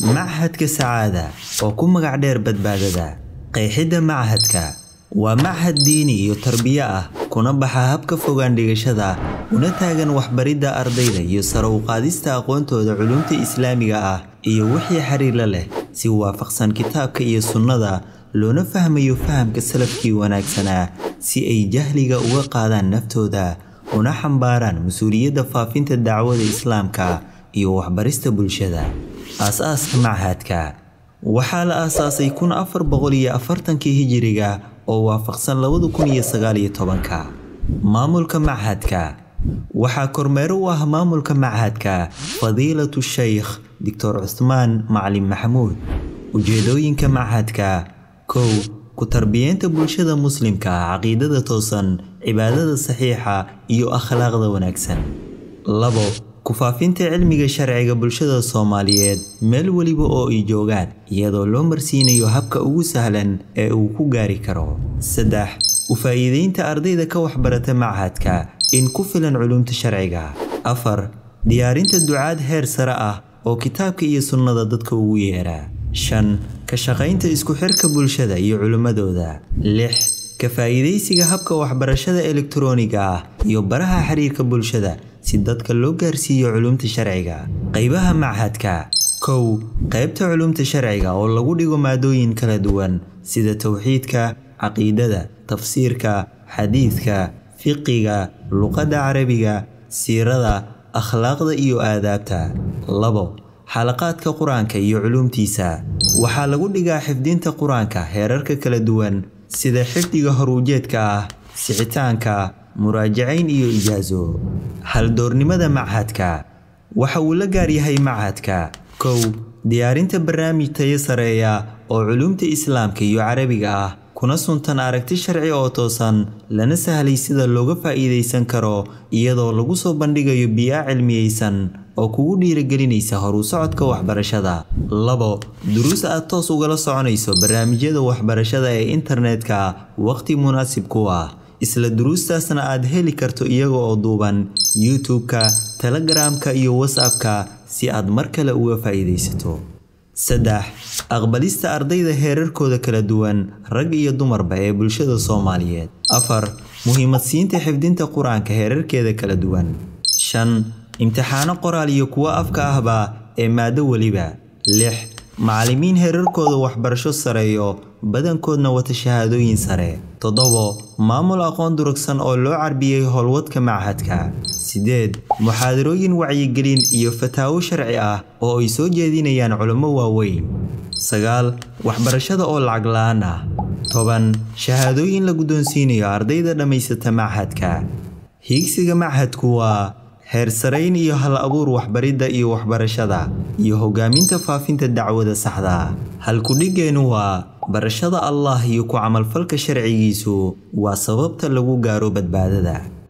Machadka Sacaada oo ku magac dheer badbaadada. Qeexidda machadka waa machad diini iyo tarbiya ah kuna baxa habka fogaan dhigashada una taagan waxbaridda ardayda iyo sare u qaadista aqoontooda culumta islaamiga ah iyo wixii xiriir la leh si waafaqsan kitaabka iyo sunnada loona fahmayo fahamka salafkii wanaagsanaa si ay jahliga uga qaadaan naftooda una xambaaraan mas-uuliyadda faafinta dacwada islaamka iyo waxbarista bulshada aas-aaska machadka waxaa la aasaasay kun afar boqol iyo afartankii hijiriga oo waafaqsan labada kun iyo sagaal iyo tobanka maamulka machadka waxaa kormeero u ah maamulka machadka fadiilatu shaykh doctor cusmaan macalin maxamuud ujeedooyinka machadka kow ku tarbiyeenta bulshada muslimka caqiidada toosan cibaadada saxiixa iyo akhlaaqda wanaagsan labo ku faafinta cilmiga sharciga bulshada soomaaliyeed meel weliba oo ay joogaan iyadoo loo marsiinayo habka ugu sahlan ee uu ku gaari karo saddex u faa'iideynta ardayda ka waxbarata machadka in ku filan culumta sharciga afar diyaarinta ducaad heer sare ah oo kitaabka iyo sunnada dadka ugu yeera shan ka shaqaynta isku xirka bulshada iyo culimmadooda lix ka faa'iidaysiga habka waxbarashada elektarooniga ah iyo baraha xiriirka bulshada si dadka loo gaarsiiyo culumta sharciga qaybaha machadka kow qaybta culumta sharciga oo lagu dhigo maadooyin kala duwan sida towxiidka caqiidada tafsiirka xadiidka fiqiga luqadda carabiga siirada akhlaaqda iyo aadaabta labo xalaqaadka qur-aanka iyo culumtiisa waxaa lagu dhigaa xifdinta qur-aanka heerarka kala duwan sida xifdiga horuujeedka ah sixitaanka muraajacayn iyo ijaaso haldoornimada machadka waxa uu la gaar yahay machadka kow diyaarinta barnaamij tayo sareeya oo culumta islaamka iyo carabiga ah kuna suntan aragti sharci oo toosan lana sahlay sida looga faa'iidaysan karo iyadoo lagu soo bandhigayo bii'a cilmiyeysan oo kugu dhiirigelinaysa horu socodka waxbarashada labo duruus aad toos ugala soconayso barnaamijyada waxbarashada ee internetka waqti munaasib ku ah isla duruustaasna aad heli karto iyaga oo duuban youtube-ka telegramka iyo whatsapp-ka si aad mar kale uga faa'iidaysato saddex aqbalista ardayda heerarkooda kala duwan rag iyo dumarba ee bulshada soomaaliyeed afar muhiimad siinta xifdinta qur-aanka heerarkeeda kala duwan shan imtixaano qoraal iyo kuwo afka ahba ee maado weliba lix macallimiin heerarkooda waxbarasho sareeyo badankoodna wata shahaadooyin sare toddobo maamul aqoon durugsan oo loo carbiyey howlwadka machadka siddeed muxaadarooyin wacyigelin iyo fataawo sharci ah oo ay soo jeedinayaan culummo waaweyn sagaal waxbarashada oo lacag la-aan ah toban shahaadooyin la guddoonsiinayo ardayda dhammaysata machadka hiigsiga machadku waa heer sarayn iyo hal abuur waxbaridda iyo waxbarashada iyo hogaaminta faafinta dacwada saxda halkudhigeennu waa barashada allah iyo ku camalfalka sharcigiisu waa sababta lagu gaaro badbaadada